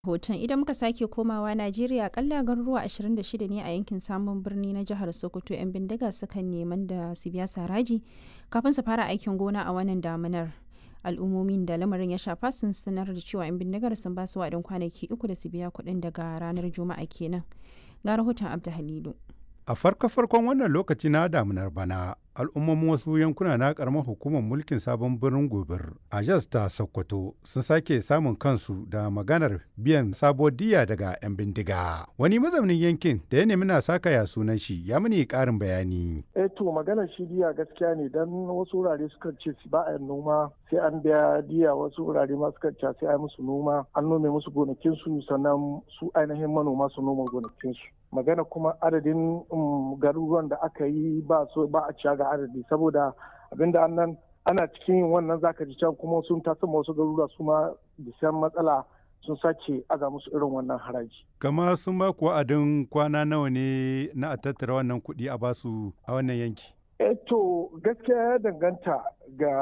hoton idan muka sake komawa najeriya akalla garuruwa 26 ne a yankin samun birni na jihar sokoto 'yan bindiga sukan neman da su biya saraji kafin su fara aikin gona a wannan damunar al'ummomin da lamarin ya shafa sun sanar da cewa 'yan bindigar sun ba su waɗin kwanaki uku da su biya kuɗin daga ranar juma'a kenan ga rahoton abdu halilu A farko-farkon wannan lokaci na damunar bana, al'ummomin wasu yankuna na karamar hukumar mulkin sabon birnin gobir a jas ta Sokoto sun sake samun kansu da maganar biyan sabo diya daga 'yan bindiga. Wani mazaunin yankin da ya nemi na saka ya sunan shi ya mini ƙarin bayani. Eh to maganar shi diya gaskiya ne dan wasu wurare suka ce ba a noma sai an biya diya wasu wurare ma suka ce sai a musu noma an nome musu gonakinsu sannan su ainihin manoma su noma gonakinsu. magana kuma adadin garuruwan da aka yi ba so ba a ciya ga adadi saboda abinda annan ana cikin yin wannan zaka ji can kuma sun tasa wasu garuruwa su ma bisan matsala sun sake aga musu irin wannan haraji. Kama sun ba ku wa'adin kwana nawa ne na a tattara wannan kuɗi a basu a wannan yanki? Eh to gaskiya ya danganta ga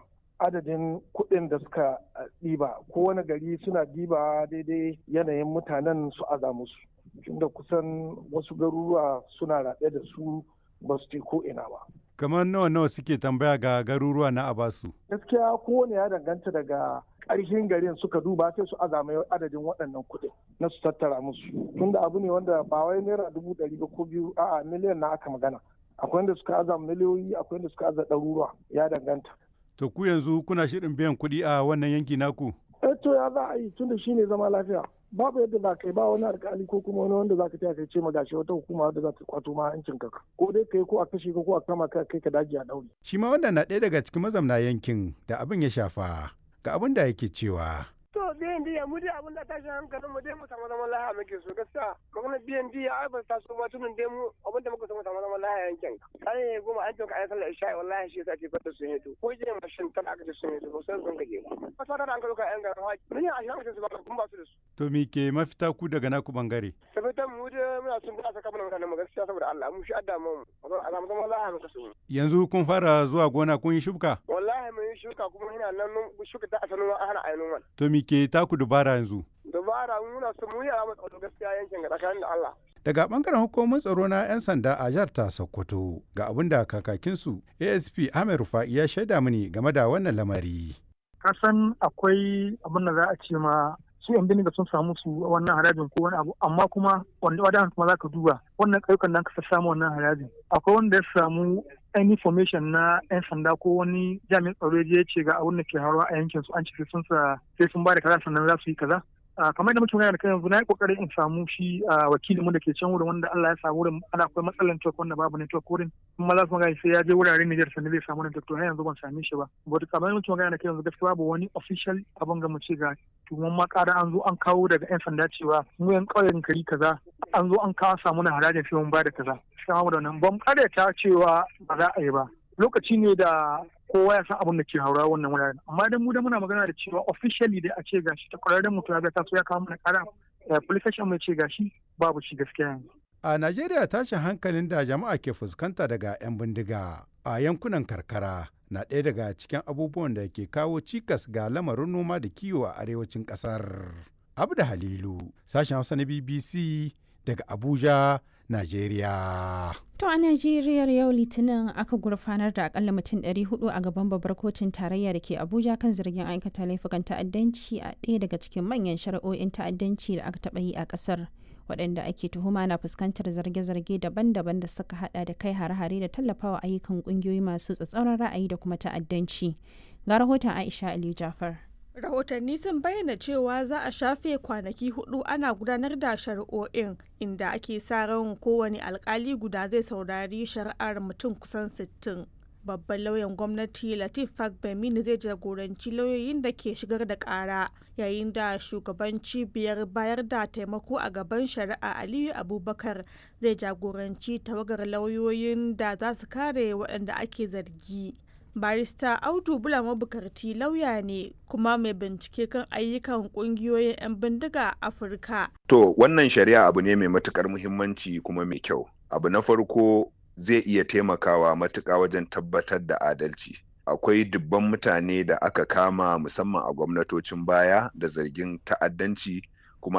adadin kuɗin da suka ɗiba kowane gari suna ɗiba daidai yanayin mutanen su aza musu. tunda kusan wasu garuruwa suna raɗe da su ba su ce ko ina ba. Kamar nawa nawa suke tambaya ga garuruwa na Abasu? Gaskiya kowane ya danganta daga ƙarshen garin suka duba sai su azama adadin waɗannan kuɗin na su tattara musu. Tunda abu ne wanda ba wai naira dubu ɗari ba ko biyu a'a miliyan na aka magana. Akwai wanda suka aza miliyoyi akwai wanda suka aza ɗaruruwa ya danganta. To ku yanzu kuna shirin biyan kuɗi a wannan yanki naku? Eh to ya za a yi tunda shine zama lafiya. babu yadda za ka yi ba wani alkali ko kuma wani wanda za ka taya kai ce magashi wata hukuma wadda za ta kwato ma hancin ka ko dai kai ko a kashe ka ko a kama ka kai ka daji a daure. shi ma wannan na ɗaya daga cikin mazamna yankin da abin ya shafa ga abin da yake cewa. to biyan diya mu dai abin da tashin hankalin mu dai mu samu zaman lahiya muke so gaskiya magana biyan diya ai ba ta so ba tunan dai mu abin da muka so mu samu zaman lahiya yankin kare goma an toka ayi sallar isha'i wallahi shi yasa ke fata sun yi to ko je mashin tana aka ce sun yi to ba sai sun gaje ba ba ta da an ka yan garin haji mun yi a shi su ba kun ba su da su to me ke mafita ku daga naku bangare sabitan mu dai muna sun da saka mana mutanen mu gaskiya saboda Allah mu shi adda mu a samu zaman lahiya muka so yanzu kun fara zuwa gona kun yi shuka wallahi mun yi shuka kuma ina nan shuka ta asalin ana ainihin to me ke taku dubara yanzu dabara muna su mu yi a tsaro gaskiya yankin ga tsakanin da Allah. Daga bangaren hukumar tsaro na 'yan sanda a jihar ta Sokoto ga abin da kakakinsu ASP Ahmed Rufa'i ya shaida mini game da wannan lamari. Kasan akwai abin da za a ce ma su yan bindiga sun samu su wannan harajin ko wani abu amma kuma wanda wadan kuma za ka duba wannan ƙauyukan nan ka samu wannan harajin akwai wanda ya samu any information na 'yan sanda ko wani jami'in tsaro ya ce ga abin da ke haruwa a yankin su an ce sun sa sai sun ba da kaza sannan za su yi kaza kamar da muke magana da kai yanzu na yi kokarin in samu shi wakilin mu da ke can wurin wanda Allah ya samu wurin ana akwai matsalar network wanda babu network wurin kuma za su magana sai ya je wuraren Niger sannan zai samu network to har yanzu ban same shi ba but kamar da muke magana da kai yanzu gaskiya babu wani official abin ga mu ce ga tuwon ma ƙara an zo an kawo daga 'yan sanda cewa mu yan ƙauyen kari kaza an zo an kawo samu na harajin sai mun ba da kaza sai mu da nan ban ta cewa ba za a yi ba lokaci ne da kowa ya san abin da ke haura wannan wuraren amma idan mu da muna magana da cewa officially dai a ce gashi ta kwararren mutum ya ga taso ya kawo mana kara police station mai ce gashi babu shi gaskiya yanzu a Najeriya tashin hankalin da jama'a ke fuskanta daga 'yan bindiga a yankunan karkara na ɗaya daga cikin abubuwan da ke kawo cikas ga lamarin noma da kiwo a arewacin ƙasar. Abda Halilu, sashen Hausa na BBC daga Abuja, Najeriya. To a Najeriya yau Litinin aka gurfanar da akalla mutum 400 a gaban babbar kotun tarayya da ke Abuja kan zargin aikata laifukan ta'addanci a ɗaya daga cikin manyan shari'o'in ta'addanci da aka taɓa yi a ƙasar. waɗanda ake tuhuma na fuskantar zarge-zarge daban-daban da suka hada da kai hare-hare da tallafawa ayyukan ƙungiyoyi masu tsatsauran ra'ayi da kuma ta'addanci. Ga rahoton Aisha Ali Jafar. rahotanni sun bayyana cewa za a shafe kwanaki hudu ana gudanar da shari'o'in inda ake sa ran kowane alkali guda zai saurari shari'ar mutum kusan 60 babban lauyan gwamnati latif fagbemini zai jagoranci lauyoyin da ke shigar da kara yayin da shugaban cibiyar bayar da taimako a gaban shari'a aliyu abubakar zai jagoranci tawagar lauyoyin da za su kare waɗanda ake zargi barista audu bula mabukarti lauya ne kuma mai bincike kan ayyukan kungiyoyin 'yan bindiga a afirka to wannan shari'a abu ne mai matukar muhimmanci kuma mai kyau abu na farko zai iya taimakawa matuƙa wajen tabbatar da adalci akwai dubban mutane da aka kama musamman a gwamnatocin baya da zargin ta'addanci